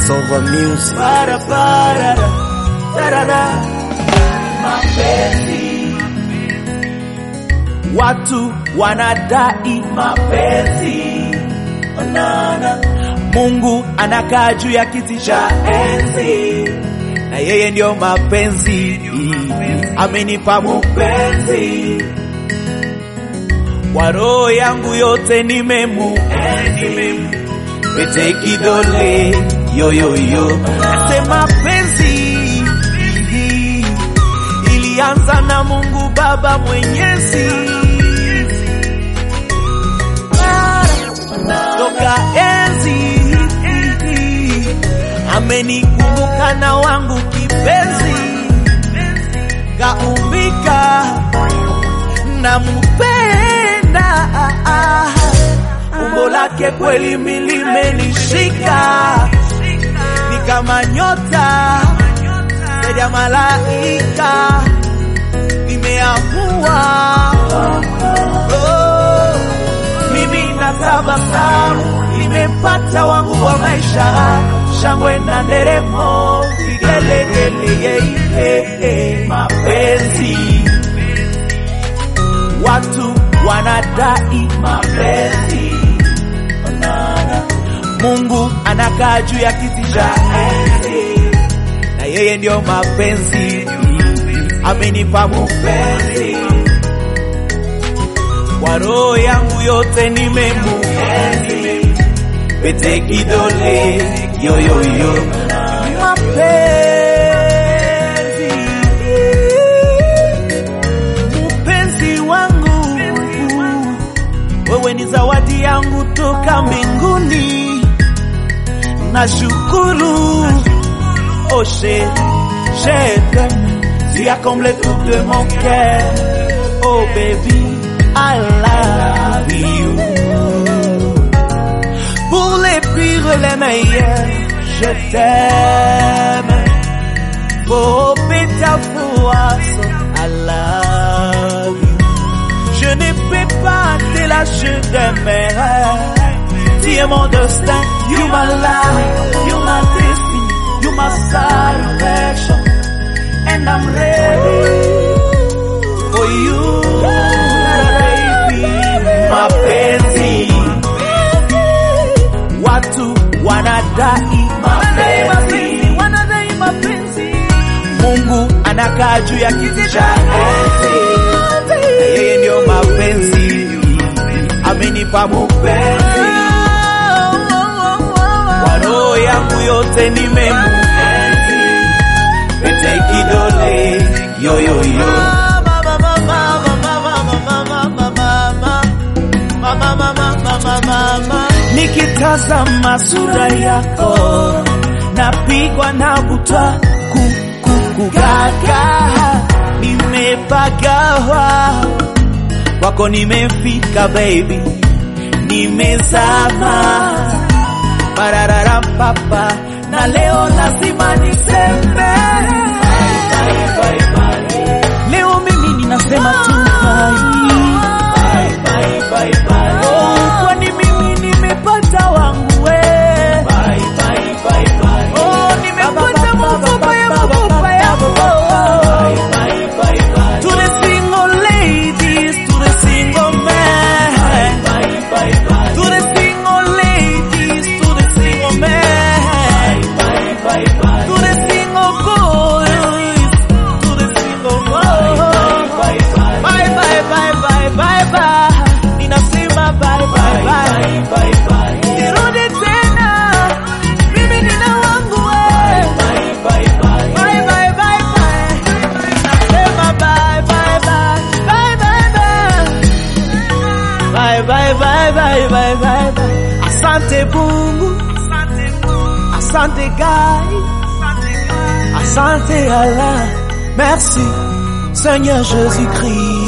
Sova Music. Para, para, tarara. Mapenzi, watu wanadai mapenzi, onana. Mungu anakaa juu ya kiti cha enzi, na yeye ndio mapenzi, amenipa mupenzi kwa roho yangu yote nimemuenzi, pete kidole yoyoyo, nasema penzi ilianza na Mungu Baba Mwenyezi, toka enzi amenikumbuka na wangu kipenzi, kaumbika na mpenda umbo lake kweli milimenishika, ni kama nyota zaidi ya malaika, nimeamua oh, mimi natabasamu, nimepata wangu wa maisha, shangwe na nderemo, vigelegele, yeye mapenzi watu wanadai mapenzi, onana. Mungu anakaa juu ya kiti cha enzi, na yeye ndio mapenzi, amenipa mupenzi kwa roho yangu yote nimemuenzi, pete kidole yoyoyo mapenzi mpenzi wangu, wewe ni zawadi yangu toka mbinguni, nashukuru oshe je t'aime, tu as comblé tout de mon cœur, oh baby I love you. Pour les pires et les meilleurs, je t'aime. Oh, Peter Fouasso, I love you. Je ne peux pas te lâcher de mes rêves. Tu es mon destin, you my life, you my destiny, you my salvation. And I'm ready for you, baby. Mapenzi, watu wanadai mapenzi, wanadai mapenzi. Mungu anakaa juu ya kiti cha enzi, na yeye ndio mapenzi, amenipa mupenzi kwa roho yangu yote nimemuenzi, pete kidole yoyoyo nikitazama sura yako napigwa na butwa kukugaga, nimepagawa kwako, nimefika baby, nimezama bararara papa, na leo lazima niseme leo mimi ninasema tu bye. Oh, kwani mimi nimepata wangu we. Oh, nimepata mfupa ya mfupa yangu. To the single ladies, to the single men. To the single ladies, to the single men. To the single boys, to the single boys. Bye bye bye bye bye bye. Ninasema bye bye bye. Nirudi tena. Mimi nina wangu we. Bye bye bye bye. Nasema bye bye bye. Bye bye bye. Bye bye bye bye bye bye bye. Asante Mungu. Asante Guy. Asante Allah. Merci Seigneur Jésus-Christ.